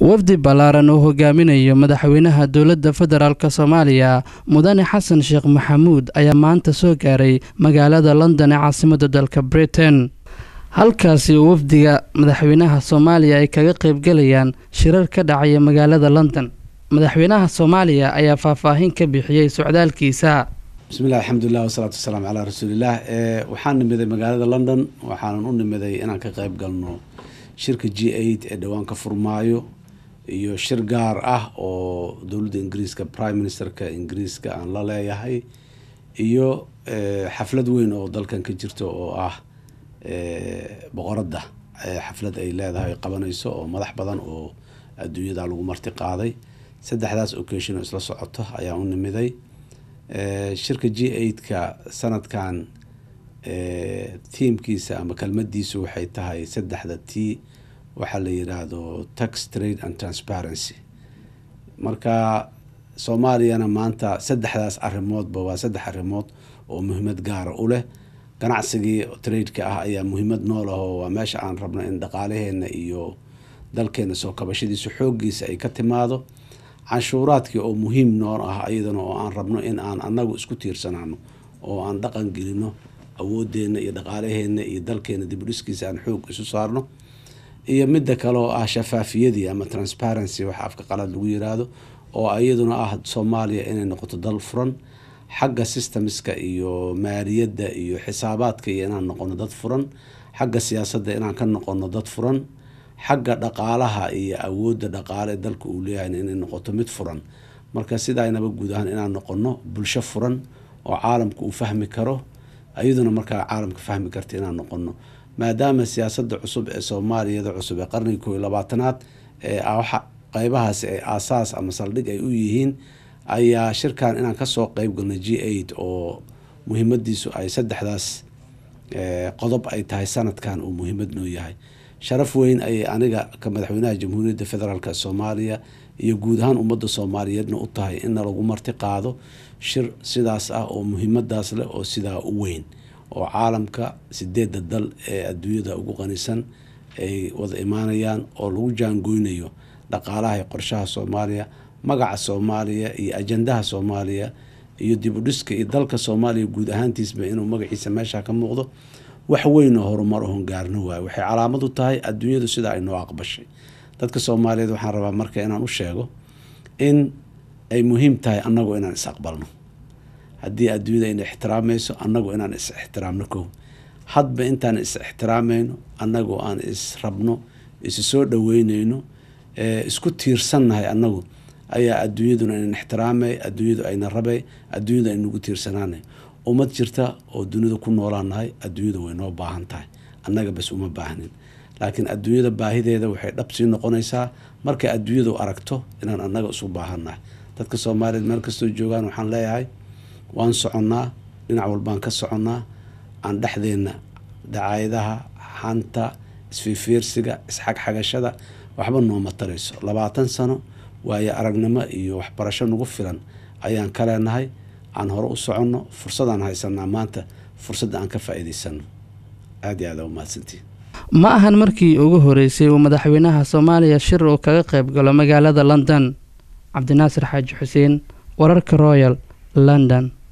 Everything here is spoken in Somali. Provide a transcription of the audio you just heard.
wafdi ballaaran uu hogaaminayo madaxweynaha dowladda federaalk soomaaliya mudane xasan sheekh maxamuud ayaa maanta soo gaaray magaalada london ee caasimadda dalka britain halkaasi uu wafdiga madaxweynaha soomaaliya ay kaga qaybgalayaan shirar ka dhacaya magaalada london madaxweynaha soomaaliya ayaa faahfaahin ka bixiyey socdaalkiisa bismillahi alxamdulilah wasalaatu wasalaamu calaa rasuulilah waxaan nimiday magaalada london waxaanan u nimiday inaan ka qayb galno shirka g eight ee dhowaan ka furmaayo iyo shir gaar ah oo dowladda ingiriiska prime ministerka ingiriiska aan la leeyahay iyo xaflad weyn oo dalkan ka jirto oo ah boqoradda xaflad ay leedahay qabanayso oo madax badan oo adduunyada lagu marti qaaday saddexdaas occasion oo isla socoto ayaan u nimiday shirka g eight-ka sanadkan tiamkiisa ama kelmadiisu waxay tahay saddexda t waxaa la yiraahdo tax trade and transparency marka soomaaliyana maanta saddexdaas arrimoodba waa saddex arrimood oo muhiimad gaara u leh ganacsigii trade-ka ah ayaa muhiimad nool ah oo waa meesha aan rabno in dhaqaalaheena iyo dalkeena soo kabashadiisa xooggiisa ay ka timaado canshuuraadkii oo muhiim nool ah iyadana oo aan rabno in aan anagu isku tiirsanaano oo aan dhaqan gelino awoodeena iyo dhaqaalaheena iyo dalkeena dibudhiskiisa aan xoog isu saarno iyo midda kale oo ah shafaafiyadii ama transparency waxa afka qalad lagu yiraahdo oo iyaduna ah soomaaliya inay noqoto dal furan xagga systemska iyo maaliyadda iyo xisaabaadka iyo inaan noqono dad furan xagga siyaasadda inaan ka noqono dad furan xagga dhaqaalaha iyo awoodda dhaqaale ee dalka uu leeyahay inay noqoto mid furan marka sidaynaba guud ahaan inaan noqono bulsho furan oo caalamka uu fahmi karo iyaduna markaa caalamka fahmi karta inaan noqono maadaama siyaasada cusub ee soomaaliyada cusub ee qarniga koo iyo labaatanaad ee qeybahaasi ay aasaas ama saldhig ay u yihiin ayaa shirkan inaan kasoo qeyb galno g eight oo muhiimadiisu ay saddexdaas qodob ay tahay sanadkan uu muhiimad noo yahay sharaf weyn ayay aniga ka madaxweynaha jamhuuriyadda federaalk soomaaliya iyo guud ahaan ummadda soomaaliyeedna u tahay in lagu marti qaado shir sidaas ah oo muhiimadaas leh oo sidaa u weyn oo caalamka sideedda dal ee adduunyada ugu qanisan ay wada imaanayaan oo lagu jaangoynayo dhaqaalaha iyo qorshaha soomaaliya magaca soomaaliya iyo ajandaha soomaaliya iyo dibudhiska iyo dalka soomaaliya guud ahaantiisba inuu magaciisa meesha ka muuqdo wax weyn oo horumar ohon gaarno waayo waxay calaamad u tahay adduunyadu sida ay noo aqbashay dadka soomaaliyeed waxaan rabaa marka inaan u sheego in ay muhiim tahay annagu inaan is aqbalno haddii adduunyada ina ixtiraamayso annagu inaan is ixtiraamno kow hadba intaan is ixtiraamayno annagu aan is rabno isi soo dhaweyneyno isku tiirsannahay annagu ayaa adduunyaduna inan ixtiraamay adduunyadu ayna rabay adduunyadu aynagu tiirsanaanay ummad jirta oo dunida ku noolaanahay adduunyada way noo baahan tahay annaga bas uma baahnin laakiin adduunyada baahideeda waxay dhab sii noqonaysaa markay adduunyadu aragto inaan annaga isu baahannahay dadka soomaaliyeed meel kastoo joogaan waxaan leeyahay waan soconnaa dhinac walbaan ka soconnaa aan dhexdeenna dacaayadaha xanta isfiifiirsiga isxagxagashada waxba nooma tarayso labaatan sano waayo aragnimo iyo waxbarasho nagu filan ayaan ka leenahay aan hore u soconno fursadaan haysanaa maanta fursadda aan ka faa'iidaysano aada iyo aada umahadsantiin ma ahan markii ugu horeysay uu madaxweynaha soomaaliya shir uu kaga qayb galo magaalada london cabdinaasir xaaji xuseen wararka royal london